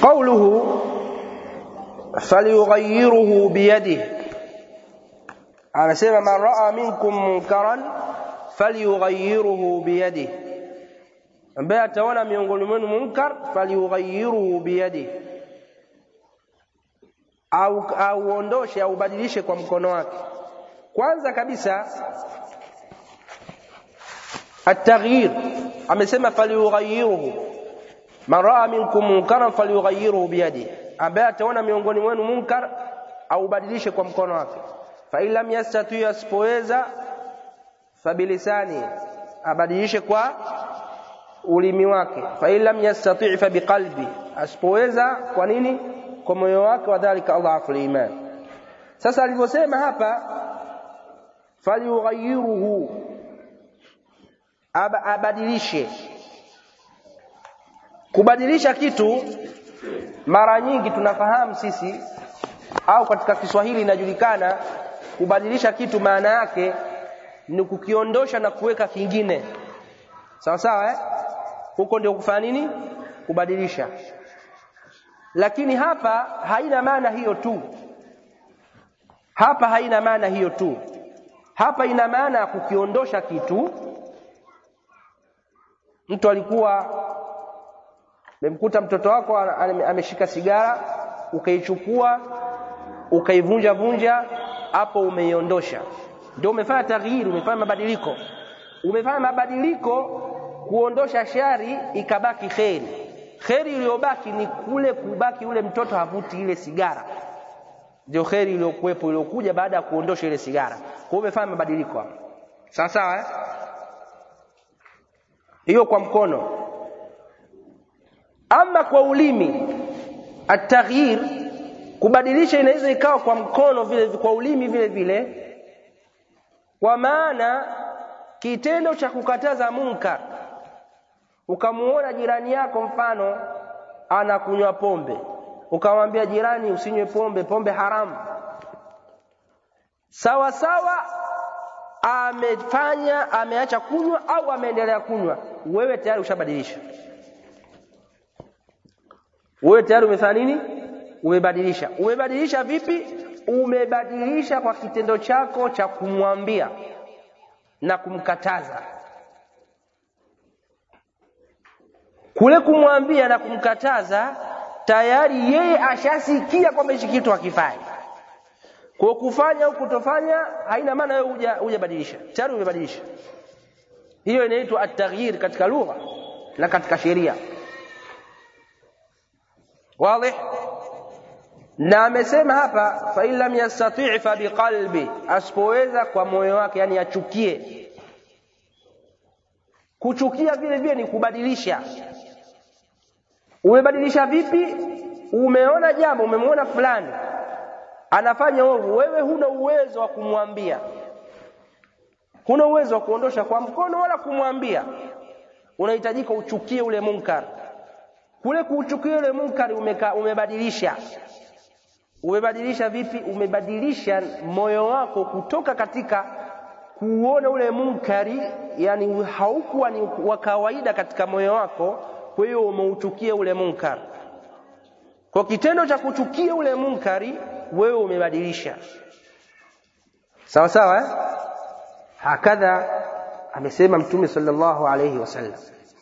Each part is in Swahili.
قوله فليغيره بيده anasema man raa minkum munkaran falyughayyirhu biyadihi ambaye ataona miongoni mwenu munkar falyughayyirhu biyadihi au auondoshe au ubadilishe kwa mkono wake kwanza kabisa at-taghyir amesema falyughayyirhu man raa minkum munkaran falyughayyirhu biyadihi ambaye ataona miongoni mwenu munkar au ubadilishe kwa mkono wake fa in lam yastati asipoweza fabilisani abadilishe kwa ulimi wake fa in lam yastati fa biqalbi asipoweza kwa nini kwa moyo wake wadhalika adhafu iman sasa alivyosema hapa falyughayiruhu Ab abadilishe kubadilisha kitu mara nyingi tunafahamu sisi au katika Kiswahili inajulikana kubadilisha kitu maana yake ni kukiondosha na kuweka kingine sawa sawa eh? huko ndio kufanya nini kubadilisha lakini hapa haina maana hiyo tu hapa haina maana hiyo tu hapa ina maana ya kukiondosha kitu mtu alikuwa memkuta mtoto wako ameshika sigara ukaichukua ukaivunja vunja hapo umeiondosha ndio umefanya taghyir umefanya mabadiliko umefanya mabadiliko kuondosha shari ikabaki kheri kheri iliyobaki ni kule kubaki ule mtoto havuti ile sigara ndio kheri iliyokuwepo iliyokuja baada ya kuondosha ile sigara kwa hiyo umefanya mabadiliko hapo sawa sawa eh hiyo kwa mkono ama kwa ulimi at-taghyir kubadilisha inaweza ikawa kwa mkono vile kwa ulimi vile vile kwa maana kitendo cha kukataza munkar ukamuona jirani yako mfano anakunywa pombe ukamwambia jirani usinywe pombe pombe haramu sawa sawa amefanya ameacha kunywa au ameendelea kunywa wewe tayari ushabadilisha wewe tayari umefanya nini umebadilisha umebadilisha vipi umebadilisha kwa kitendo chako cha kumwambia na kumkataza kule kumwambia na kumkataza tayari yeye ashasikia kwamba hichi kitu hakifai kwa kufanya au kutofanya haina maana wewe huja hujabadilisha tayari umebadilisha hiyo inaitwa at-taghyir katika lugha na katika sheria wazi na amesema hapa fa in lam yastati' fa biqalbi asipoweza kwa moyo wake yani achukie kuchukia vile vile ni kubadilisha umebadilisha vipi umeona jambo umemwona fulani anafanya ovu wewe huna uwezo wa kumwambia huna uwezo wa kuondosha kwa mkono wala kumwambia unahitajika uchukie ule munkar kule kuuchukia ule munkar umeka, umebadilisha umebadilisha vipi umebadilisha moyo wako kutoka katika kuona ule munkari yani haukuwa ni wa kawaida katika moyo wako kwa hiyo umeuchukia ule munkar kwa kitendo cha kuchukia ule munkari wewe umebadilisha sawa sawa eh? hakadha amesema mtume sallallahu alayhi wasallam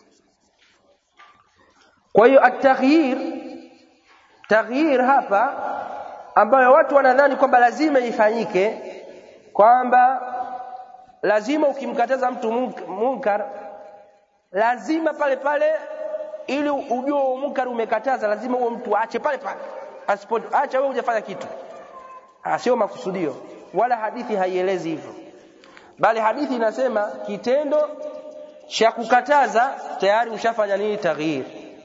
kwa hiyo at-taghyir taghyir hapa ambayo watu wanadhani kwamba lazima ifanyike kwamba lazima ukimkataza mtu munkar lazima pale pale ili ujue munkar umekataza lazima huo mtu aache pale pale asipo acha wewe hujafanya kitu sio makusudio wala hadithi haielezi hivyo bali hadithi inasema kitendo cha kukataza tayari ushafanya nini taghyir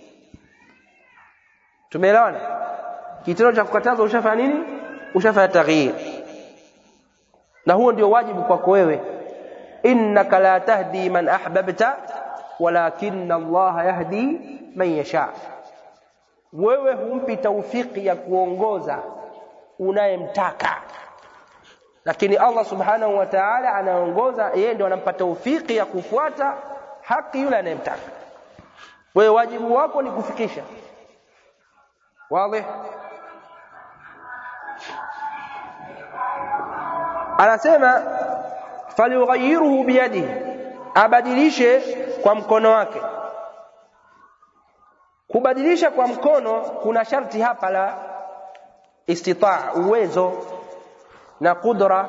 tumeelewana kitendo cha kukataza ushafanya nini ushafanya taghyir na huo ndio wajibu kwako wewe innaka la tahdi man ahbabta walakin Allah yahdi man yasha wewe humpi taufiki ya kuongoza unayemtaka lakini Allah subhanahu wa ta'ala anaongoza yeye ndio anampa taufiki ya kufuata haki yule anayemtaka wewe wajibu wako ni kufikisha wazi anasema falyughayiruhu biyadihi abadilishe kwa mkono wake kubadilisha kwa mkono kuna sharti hapa la istitaa uwezo na qudra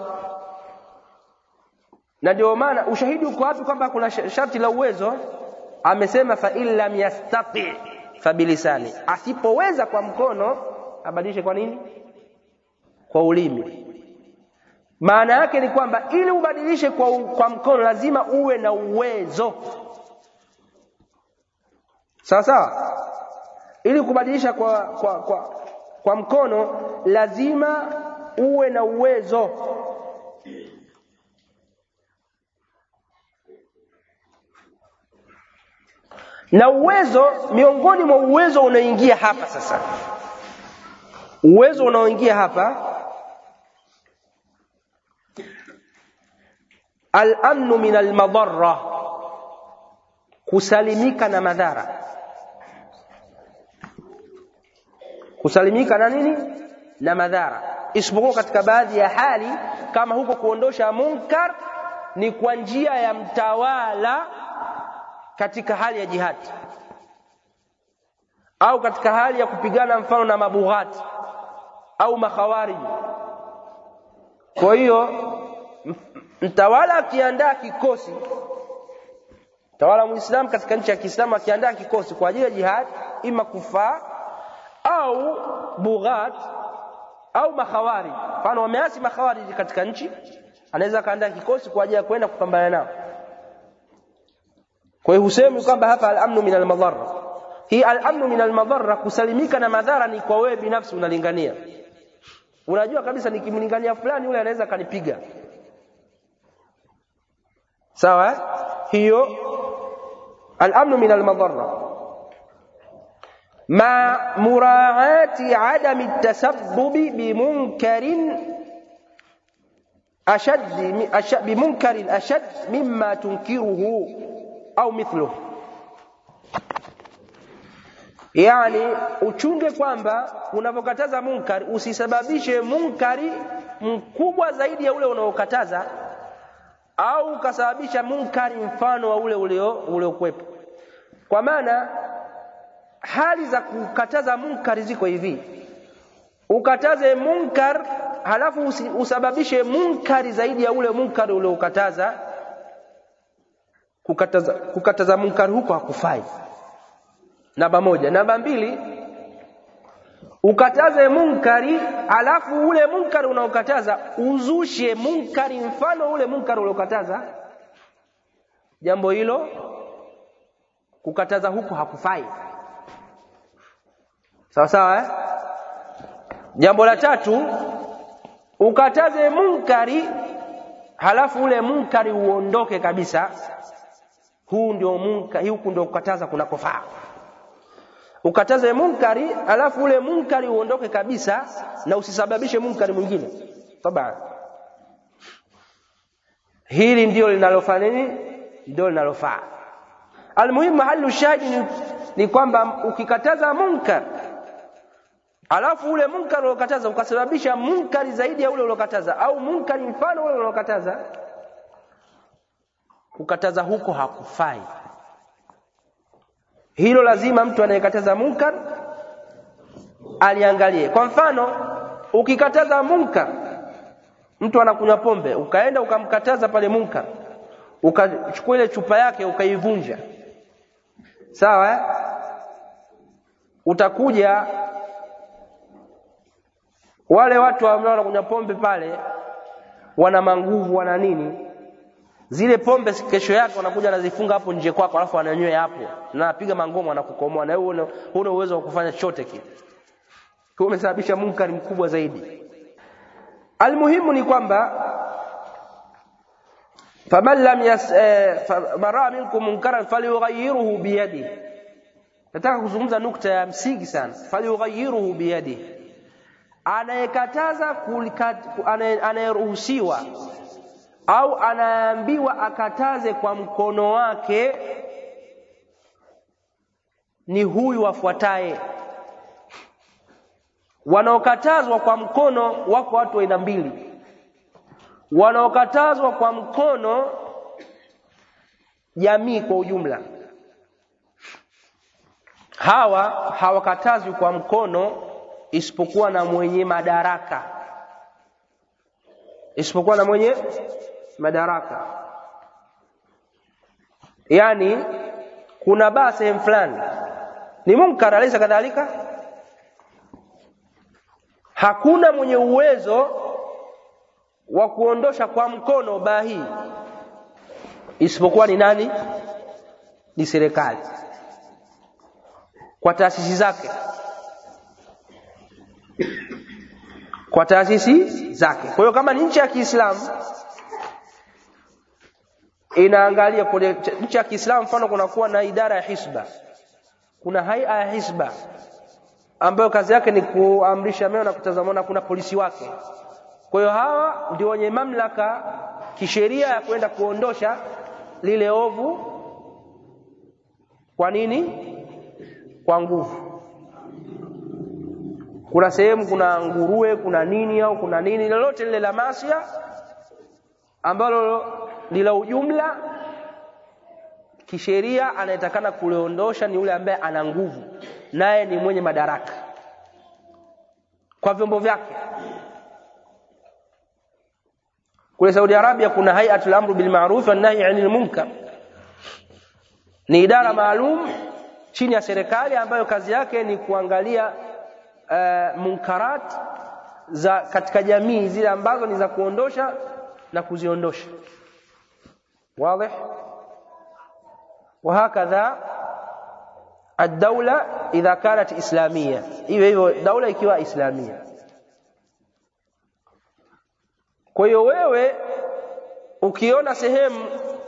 na ndio maana ushahidi uko wapi kwamba kuna sharti la uwezo amesema fa in lam yastati fabilisani asipoweza kwa mkono abadilishe kwa nini kwa ulimi maana yake ni kwamba ili ubadilishe kwa, kwa mkono lazima uwe na uwezo sawa sawa ili kubadilisha kwa, kwa, kwa, kwa mkono lazima uwe na uwezo na uwezo miongoni mwa uwezo unaoingia hapa sasa uwezo unaoingia hapa al-amnu min al-madarra kusalimika na madhara kusalimika na nini na madhara isipokuwa katika baadhi ya hali kama huko kuondosha munkar ni kwa njia ya mtawala katika hali ya jihadi au katika hali ya kupigana mfano na mabughati au makhawariji kwa hiyo mtawala akiandaa kikosi mtawala muislamu katika nchi ya Kiislamu akiandaa kikosi kwa ajili ya jihad ima kufaa au bughat au makhawari mfano wameasi makhawariji katika nchi anaweza akaandaa kikosi kwa ajili ya kwenda kupambana nao kwa hiyo husemi kwamba hapa al-amnu min al-madharra hii al-amnu min al-madharra kusalimika na madhara ni kwa wewe binafsi unalingania unajua kabisa nikimlingania fulani yule anaweza kanipiga sawa hiyo al-amnu min al-madharra مع مراعاة عدم التسبب بمنكر أشد أشد بمنكر أشد مما تنكره أو مثله yani uchunge kwamba unapokataza munkari usisababishe munkari mkubwa zaidi ya ule unaokataza au ukasababisha munkari mfano wa ule uliokuwepo kwa maana hali za kukataza munkari ziko hivi ukataze munkar halafu usababishe munkari zaidi ya ule munkari uliokataza kukataza, kukataza munkari huko hakufai namba moja namba mbili ukataze munkari halafu ule munkari unaokataza uzushe munkari mfano ule munkari uliokataza jambo hilo kukataza huko hakufai sawa sawa eh? jambo la tatu ukataze munkari halafu ule munkari uondoke kabisa huu ndio munkari huku ndio kukataza kunakofaa ukataze munkari halafu ule munkari uondoke kabisa na usisababishe munkari mwingine tabaan hili ndio linalofanya nini ndio linalofaa almuhimu mahali ushahidi ni, ni kwamba ukikataza munkar alafu ule munkar uliokataza ukasababisha munkari zaidi ya ule uliokataza au munkari mfano ule uliokataza kukataza huko hakufai hilo lazima mtu anayekataza munkar aliangalie kwa mfano ukikataza munkar mtu anakunywa pombe ukaenda ukamkataza pale munkar ukachukua ile chupa yake ukaivunja sawa eh? utakuja wale watu ambao wanakunywa pombe pale wana manguvu wana nini zile pombe kesho yake wanakuja wanazifunga hapo nje kwako alafu wananywea hapo na anapiga mangoma anakukomoa na wewe huna uwezo wa kufanya chochote kile kwa umesababisha munkari mkubwa zaidi almuhimu ni kwamba faman lam yas eh, mara minkum munkaran falyughayyirhu biyadihi nataka kuzungumza nukta ya msingi sana falyughayyirhu biyadihi anayekataza anayeruhusiwa au anaambiwa akataze kwa mkono wake ni huyu afuataye wanaokatazwa kwa mkono wako watu aina mbili wanaokatazwa kwa mkono jamii kwa ujumla hawa hawakatazwi kwa mkono isipokuwa na mwenye madaraka isipokuwa na mwenye madaraka yani kuna baa sehemu fulani ni munkar alaysa kadhalika hakuna mwenye uwezo wa kuondosha kwa mkono baa hii isipokuwa ni nani ni serikali kwa taasisi zake kwa taasisi zake kwa hiyo kama ni nchi ya Kiislamu inaangalia kwenye nchi ya Kiislamu mfano kunakuwa na idara ya hisba kuna haia ya hisba ambayo kazi yake ni kuamrisha mema na kutazamana kuna polisi wake kwa hiyo hawa ndio wenye mamlaka kisheria ya kwenda kuondosha lile ovu kwa nini kwa nguvu kuna sehemu kuna nguruwe kuna nini au kuna nini lolote lile la masia ambalo ni la ujumla kisheria anayetakana kuliondosha ni yule ambaye ana nguvu naye ni mwenye madaraka kwa vyombo vyake kule Saudi Arabia kuna hayatul amru bil ma'ruf wan nahy 'anil munkar ni idara maalum chini ya serikali ambayo kazi yake ni kuangalia uh, munkarat za katika jamii zile ambazo ni za kuondosha na kuziondosha واضح وهكذا الدولة إذا كانت إسلامية hivyo hivyo daula ikiwa islamia kwa hiyo wewe ukiona sehemu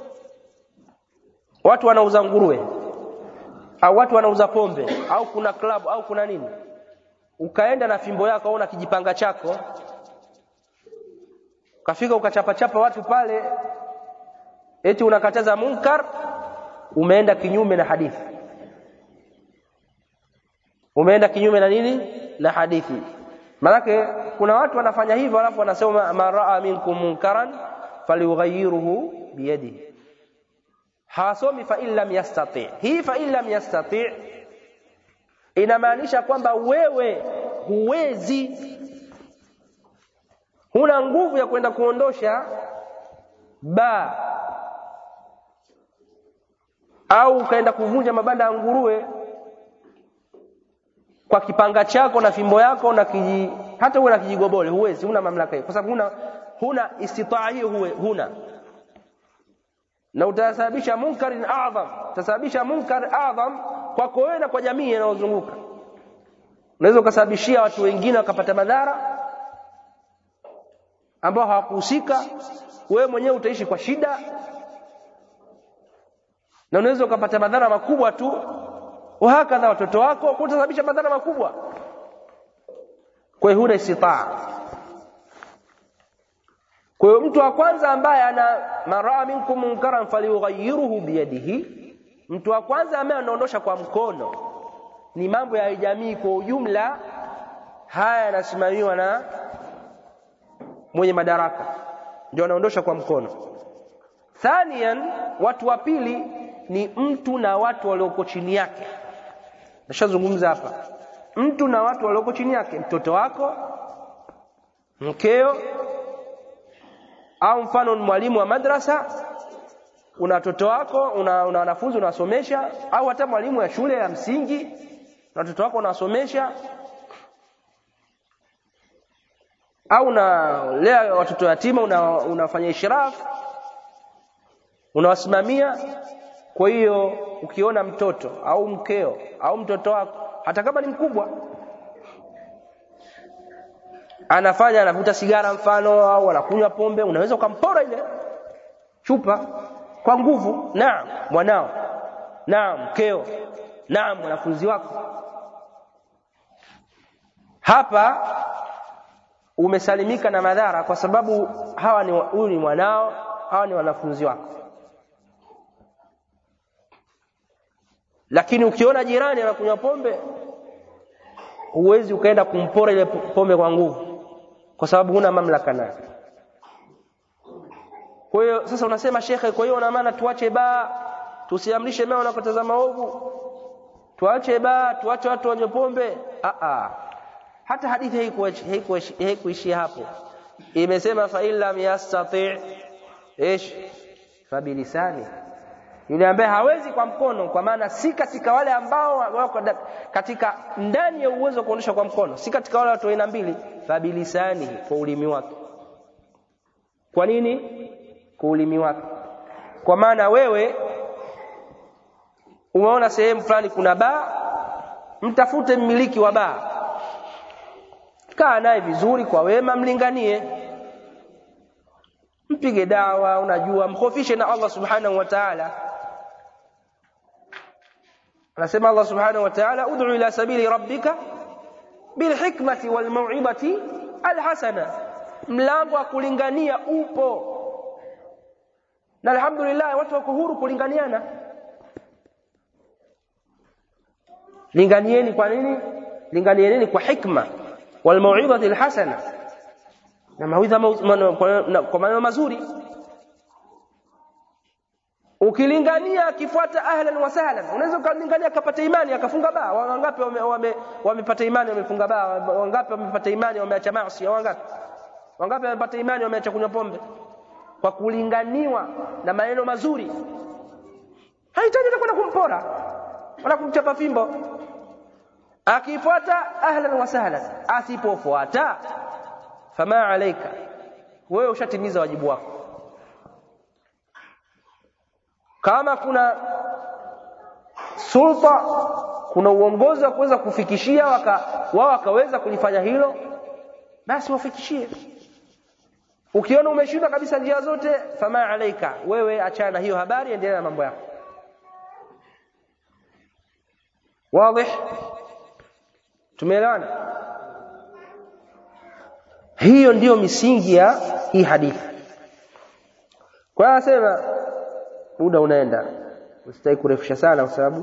watu wanauza nguruwe au watu wanauza pombe au kuna club au kuna nini ukaenda na fimbo yako au na kijipanga chako ukafika ukachapachapa watu pale eti unakataza munkar umeenda kinyume na hadithi umeenda kinyume na nini na hadithi manake kuna watu wanafanya hivyo alafu wanasema man raa minkum munkaran falyughayyirhu biyadihi hawasomi fa in lam yastati hii fa in lam yastati inamaanisha kwamba wewe huwezi huna nguvu ya kwenda kuondosha ba au ukaenda kuvunja mabanda ya nguruwe kwa kipanga chako na fimbo yako na kiji, hata uwe na kijigobole huwezi huna mamlaka hiyo kwa sababu huna huna istitaa hiyo huwe, huna na utasababisha munkarin adham utasababisha munkar adham kwako wewe na kwa jamii inayozunguka unaweza ukasababishia watu wengine wakapata madhara ambao hawakuhusika wewe mwenyewe utaishi kwa shida na unaweza ukapata madhara makubwa tu wahakadha watoto wako kutasababisha madhara makubwa kwa hiyo huna istitaa kwa hiyo mtu wa kwanza ambaye ana maraa minkum munkaran falyughayyirhu biyadihi mtu wa kwanza ambaye anaondosha kwa mkono ni mambo ya jamii kwa ujumla haya yanasimamiwa na mwenye madaraka ndio anaondosha kwa mkono thanian watu wa pili ni mtu na watu walioko chini yake nashazungumza hapa mtu na watu walioko chini yake mtoto wako mkeo au mfano ni mwalimu wa madrasa una watoto wako una, una wanafunzi unawasomesha au hata mwalimu ya shule ya msingi na watoto wako unawasomesha au unalea watoto yatima una, unafanya ishraf unawasimamia kwa hiyo ukiona mtoto au mkeo au mtoto wako hata kama ni mkubwa anafanya anavuta sigara mfano au anakunywa pombe unaweza ukampora ile chupa kwa nguvu naam mwanao naam mkeo naam mwanafunzi wako hapa umesalimika na madhara kwa sababu hawa ni huyu ni mwanao hawa ni wanafunzi wako lakini ukiona jirani anakunywa pombe huwezi ukaenda kumpora ile pombe kwa nguvu kwa sababu huna mamlaka nayo kwa hiyo sasa unasema shekhe kwa hiyo una maana tuache baa tusiamrishe mema na kutazama ovu tuache baa tuache watu wanywe pombe a a hata hadithi haikuishia hapo imesema fa illam yastati ish fabilisani yule ambaye hawezi kwa mkono kwa maana si katika wale ambao wako katika ndani ya uwezo wa kuondosha kwa mkono si katika wale watu aina mbili fabilisani kwa ulimi wake kwa nini kwa ulimi wake kwa maana wewe umeona sehemu fulani kuna baa mtafute mmiliki wa baa kaa naye vizuri kwa wema mlinganie mpige dawa unajua mkhofishe na Allah subhanahu wa ta'ala anasema Allah subhanahu wa ta'ala ud'u ila sabili rabbika bilhikmati walmau'izati alhasana mlango wa kulingania upo na alhamdulillah watu wako huru kulinganiana linganieni kwa nini linganieni kwa hikma walmau'izati alhasana na mawidha kwa maneno mazuri ukilingania akifuata ahlan wa sahlan unaweza ukalingania akapata imani akafunga baa wangapi wamepata imani wamefunga baa wangapi wamepata imani wameacha maasi wangapi wangapi wamepata imani wameacha kunywa pombe kwa kulinganiwa na maneno mazuri hahitaji kwenda kumpora wala kumchapa fimbo akifuata ahlan wa sahlan asipofuata fama alaika wewe ushatimiza wajibu wako kama kuna sulta kuna uongozi wa kuweza kufikishia waka, wao wakaweza kulifanya hilo basi wafikishie ukiona umeshindwa kabisa njia zote fama alaika wewe achana na hiyo habari endelea na mambo yako wazi tumeelewana hiyo ndiyo misingi ya hii hadithi kwa hiyo anasema muda unaenda usitaki kurefusha sana kwa sababu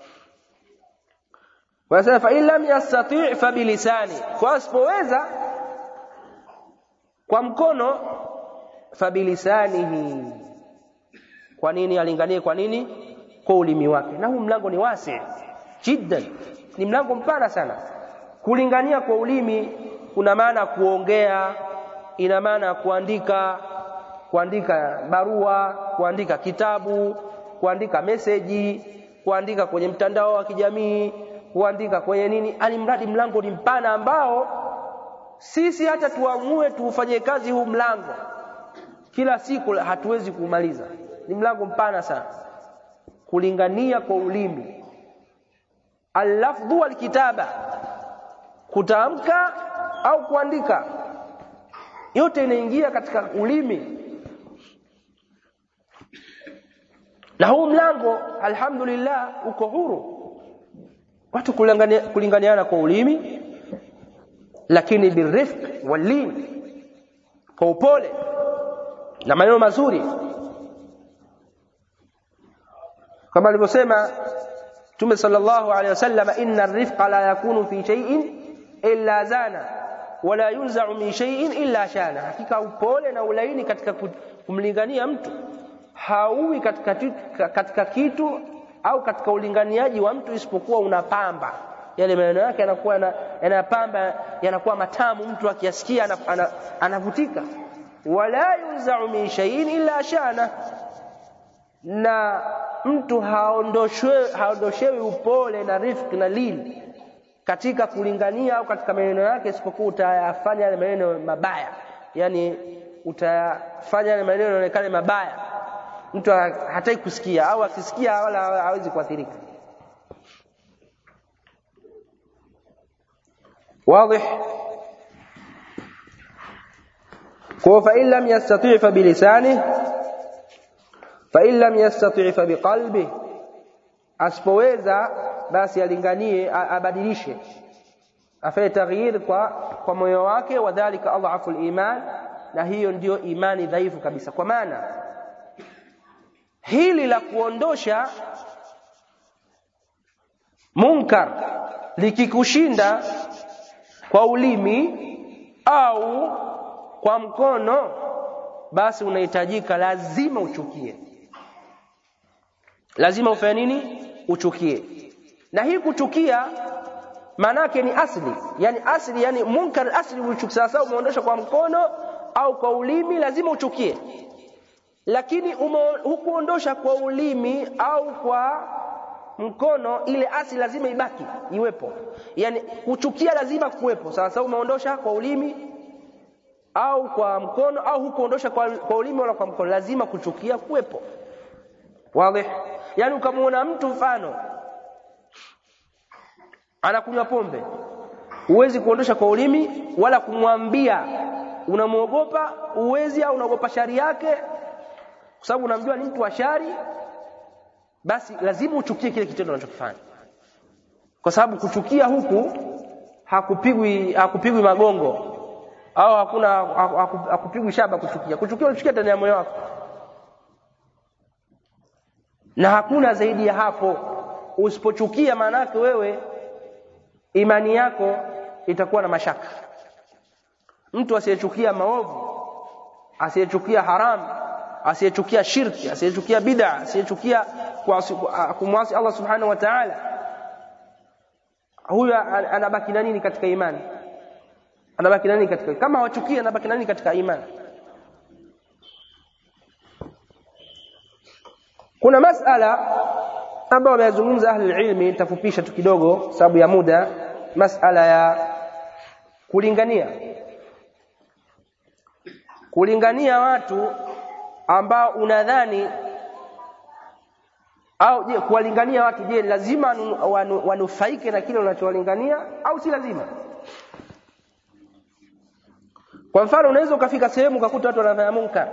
wanasema fa in lam yastati' fa bilisani kwa asipoweza kwa mkono fa bilisanihi kwa nini alinganie kwa nini kwa ulimi wake na huu mlango ni wasi jiddan ni mlango mpana sana kulingania kwa ulimi kuna maana kuongea ina maana kuandika kuandika barua kuandika kitabu kuandika meseji kuandika kwenye mtandao wa kijamii kuandika kwenye nini alimradi mlango ni mpana ambao sisi hata tuamue tuufanye kazi huu mlango kila siku hatuwezi kumaliza ni mlango mpana sana kulingania kwa ulimi allafdhu walkitaba kutamka au kuandika yote inaingia katika ulimi na huu mlango alhamdulillah uko huru watu kulingania, kulinganiana kwa ulimi lakini birifq walin kwa upole na maneno mazuri kama alivyosema Mtume sallallahu alaihi wasallam inna ar-rifqa la yakunu fi shay'in illa zana wala yunza'u min shay'in illa shana hakika upole na ulaini katika kumlingania mtu hauwi katika, katika kitu au katika ulinganiaji wa mtu isipokuwa unapamba yale maneno yake yanakuwa yanapamba yanakuwa matamu mtu akiyasikia anavutika wala yunza'u min shay'in illa shana na mtu haondoshwe haondoshewi upole na rifiki na lini katika kulingania au katika maneno yake isipokuwa utayafanya yale maneno mabaya yani utayafanya yale maneno yaonekane mabaya mtu hataki kusikia au akisikia wala hawezi kuathirika واضح فإن لم يستطيع فبلسانه فإن لم يستطيع فبقلبه asipoweza basi alinganie abadilishe afanye taghyir kwa kwa moyo wake wadhālika adhafu al-iman na hiyo ndiyo imani dhaifu kabisa kwa maana hili la kuondosha munkar likikushinda kwa ulimi au kwa mkono basi unahitajika lazima uchukie lazima ufanye nini uchukie na hii kuchukia maanake ni asli yani asli yani munkar asli uchukia sasa umeondosha kwa mkono au kwa ulimi lazima uchukie lakini hukuondosha kwa ulimi au kwa mkono ile asli lazima ibaki iwepo yani kuchukia lazima kuwepo sasa umeondosha kwa ulimi au kwa mkono au hukuondosha kwa, kwa ulimi wala kwa mkono lazima kuchukia kuwepo wazi yani ukamwona mtu mfano anakunywa pombe huwezi kuondosha kwa ulimi wala kumwambia unamwogopa uwezi au unaogopa shari yake kwa sababu unamjua ni mtu wa shari basi lazima uchukie kile kitendo unachokifanya kwa sababu kuchukia huku hakupigwi hakupigwi magongo au hakuna hakupigwi shaba kuchukia kuchukia unachukia ndani ya moyo wako na hakuna zaidi ya hapo usipochukia maana yake wewe imani yako itakuwa na mashaka mtu asiyechukia maovu asiyechukia haramu asiyechukia shirki asiyechukia bid'a asiyechukia kumwasi Allah subhanahu wa ta'ala huyo anabaki na nini katika imani anabaki nani katika kama hawachukia anabaki nani katika imani kuna masala ambayo wameyazungumza ahli ilmi nitafupisha tu kidogo sababu ya muda masala ya kulingania kulingania watu ambao unadhani au je kuwalingania watu je lazima wanu, wanufaike na kile unachowalingania au si lazima kwa mfano unaweza ukafika sehemu ukakuta watu wanafanya munkar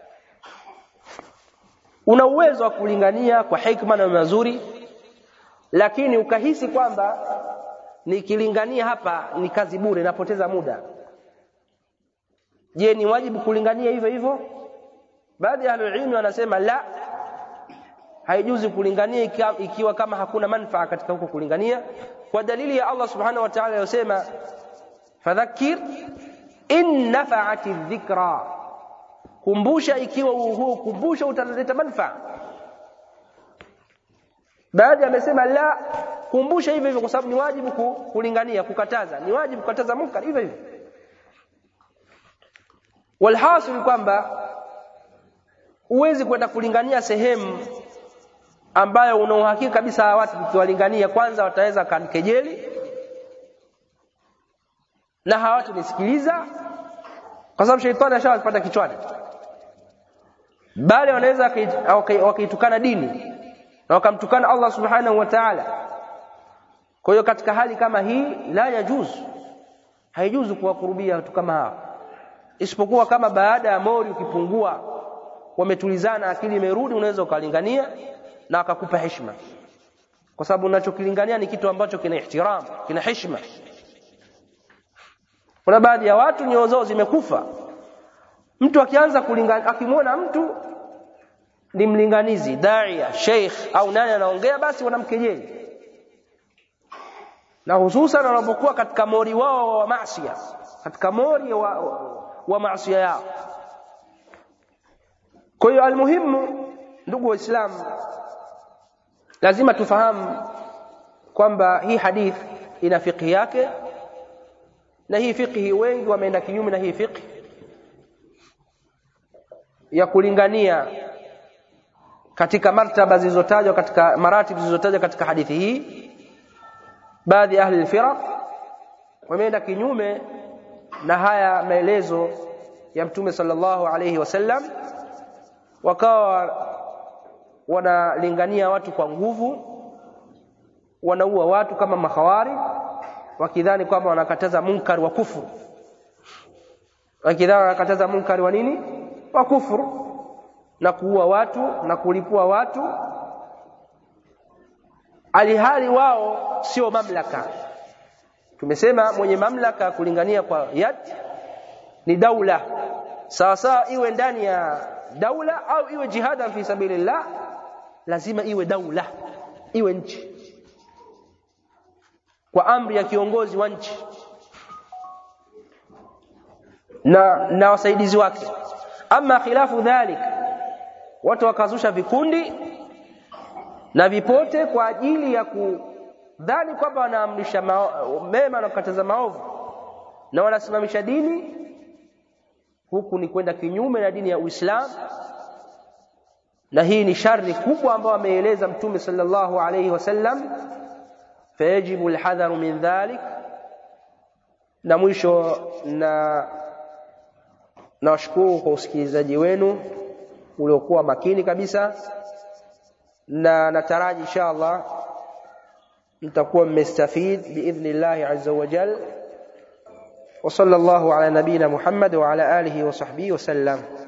una uwezo wa kulingania kwa hikma na mazuri lakini ukahisi kwamba nikilingania hapa ni kazi bure napoteza muda je ni wajibu kulingania hivyo hivyo baadhi ya ahlulilmi wanasema la haijuzi kulingania ikiwa, ikiwa kama hakuna manfaa katika huko kulingania kwa dalili ya Allah subhanahu wa ta'ala aliyosema fadhakkir in nafa'ati dhikra kumbusha ikiwa huo kumbusha utaleta manfaa baadhi amesema la kumbusha hivyo hivyo kwa sababu ni wajibu kulingania kukataza ni wajibu kukataza munkar hivyo hivyo walhasil kwamba huwezi kwenda kulingania sehemu ambayo una uhakika kabisa watu ukiwalingania kwanza wataweza kanikejeli na hawatanisikiliza kwa sababu sheitani ashawapata kichwani bali wanaweza wakaitukana dini na wakamtukana Allah subhanahu wa ta'ala kwa hiyo katika hali kama hii la yajuzu haijuzu kuwakurubia watu kama hawa isipokuwa kama baada ya mori ukipungua wametulizana akili imerudi unaweza ukalingania na akakupa heshima kwa sababu unachokilingania ni kitu ambacho kina ihtiram kina heshima kuna baadhi ya watu nyoyo zao zimekufa mtu akianza kulingania akimwona mtu ni mlinganizi daia sheikh au nani anaongea basi wanamkejeli na hususan wanapokuwa katika mori wao wa maasiya katika mori wa, wa, wa maasiya yao kwa hiyo almuhimu ndugu waislamu lazima tufahamu kwamba hii hadith ina fiqhi yake na hii fiqhi wengi wameenda kinyume na hii fiqhi ya kulingania katika martaba zilizotajwa katika maratib zilizotajwa katika hadithi hii baadhi ya ahli alfiraq wameenda kinyume na haya maelezo ya mtume sallallahu alayhi wasallam wakawa wanalingania watu kwa nguvu wanaua watu kama mahawari wakidhani kwamba wanakataza munkari wa kufuru wakidhani wanakataza munkari wa nini wa kufuru na kuua watu na kulipua watu alihali wao sio mamlaka tumesema mwenye mamlaka kulingania kwa yad ni daula sawa sawa iwe ndani ya daula au iwe jihadan fi sabilillah lazima iwe daula iwe nchi kwa amri ya kiongozi wa nchi na na wasaidizi wake ama khilafu dhalik watu wakazusha vikundi na vipote kwa ajili ya kudhani kwamba wanaamrisha mema na kukataza maovu na wanasimamisha dini huku ni kwenda kinyume na dini ya Uislamu na hii ni shari kubwa ambayo ameeleza mtume sallallahu alayhi wasallam fayajibu alhadharu min dhalik na mwisho na nawashukuru kwa usikilizaji wenu uliokuwa makini kabisa na nataraji insha Allah mtakuwa mmestafid biidhnillahi azza wa jal وصلى الله على نبينا محمد وعلى آله وصحبه وسلم